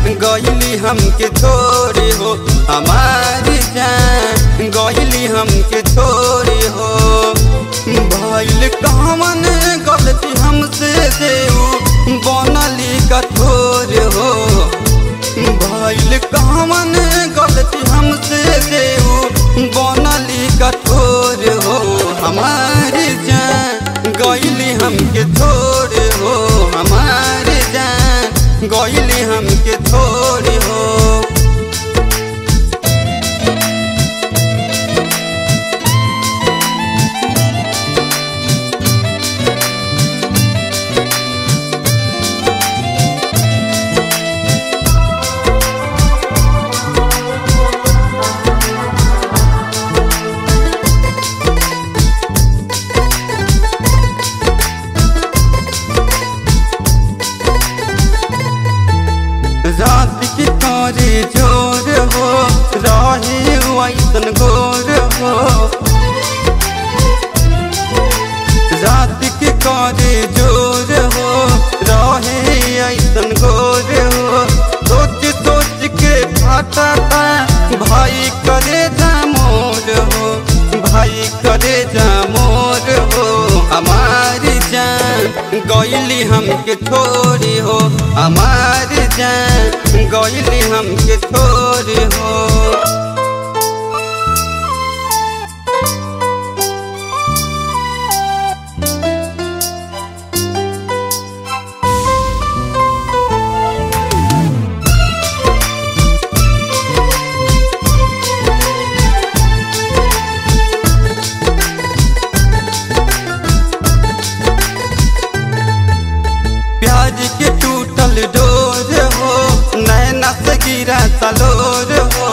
गईली हमके छोड़े हो हमारी जान गईली हमके छोड़े हो भइल कमन गलती हमसे देऊ बनली कठोर हो भइल कमन गलती हमसे देऊ बनली कठोर हो हमारी जान गईली हमके छोड़ हो हमारी जान गईली हमके छोड़ हो रात की तारे जोर हो राहे वैसन गोर हो रात की कारे जोर हो राहे ऐसन गोर हो सोच सोच के फाटा भाई करे जा मोर हो भाई करे जा मोर हो हमारी जान गईली हमके छोड़ी हो हमारी जान गईली हमके छोड़ी हो प्याज के टूटल डोर हो नैना से गिरा तलोर हो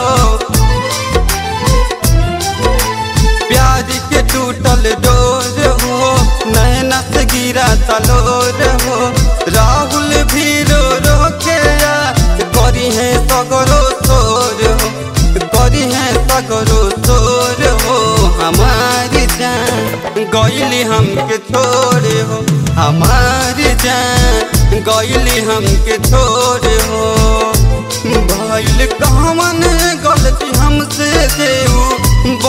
प्याज के टूटल डोर हो नैना से गिरा तलोर हो राहुल भी रो रो के आ, करी है सगरो सोर हो करी है सगरो सोर हो हमारी जान गईली हमके छोड़े हो हमारी जान गईली हमके छोड़े हो भइल कमन गलती हमसे देऊ